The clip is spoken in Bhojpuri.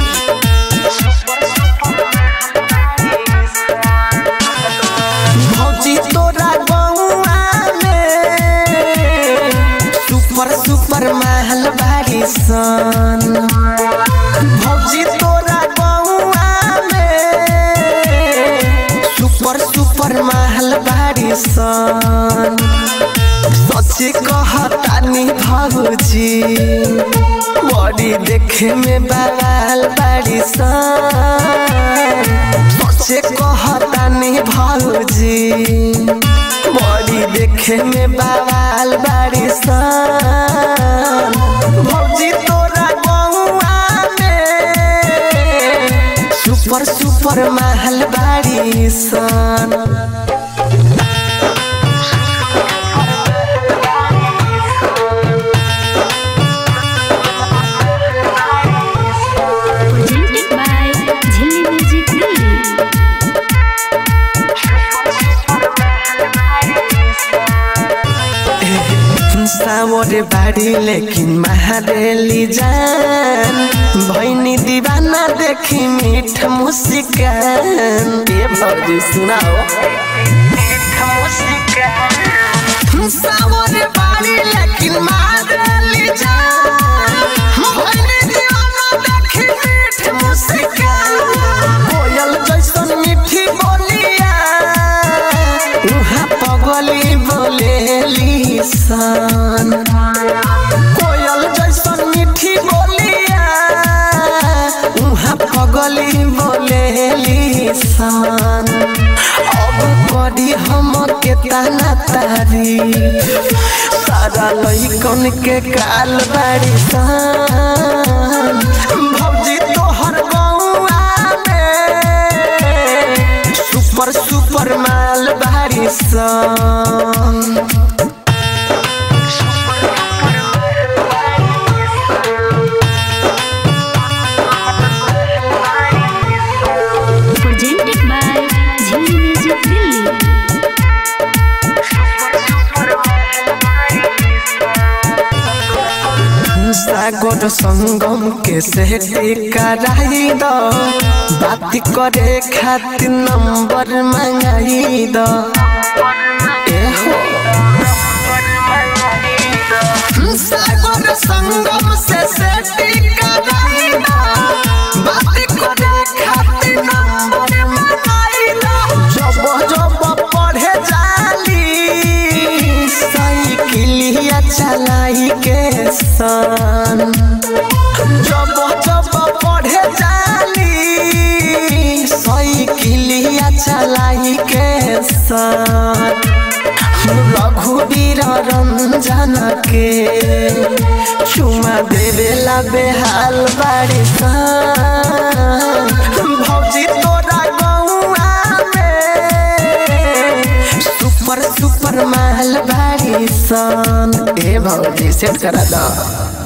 भौजी तोरा गौआ में सुपर सुपर महल बारी सन भौजी तोरा गौआ में सुपर सुपर महल बारी सन सच्ची कहतानी भौजी बड़ी देखे में बवाल बारी सन सच्चे कहतानी भौजी बड़ी देखे में बवाल बारी सन भौजी तोरा गौआ में सुपर सुपर महल बारी सन presented by Jilly Music Delhi. सावर बाड़ी लेकिन महारेली जान भैनी दीवाना देखी मीठ मुस्कान ये भौजी सुनाओ सावर बाड़ी लेकिन महारेली जान भैनी दीवाना देखी मीठ मुस्कान कोयल जैसन मीठी बोलिया उहाँ पगली बोलेली सन कोयल जैसन मीठी बोलिया उहाँ पगली बोलेली सन अब करी हम के ताना तारी सारा लइकन के काल बाड़ी सन भौजी तोहर गौआ में सुपर सुपर माल बारी सन Presented by Jilly Music Delhi. सागर संगम के सेठी कराई दो बात करे खातिर नंबर मंगाई दो एहो सागर संगम से सेठी कराई दो बात करे खातिर नंबर मंगाई दो जब जब पढ़े जाली साइकिलिया चलाई के सन जब जब पढ़े जाली साइकिलिया चलाई के सन रघुवीर रंजन के चुमा देवेला बेहाल बाड़ी सन भौजी तोरा गौआ में सुपर सुपर महल बाड़ी सन ए भौजी सेट करा दो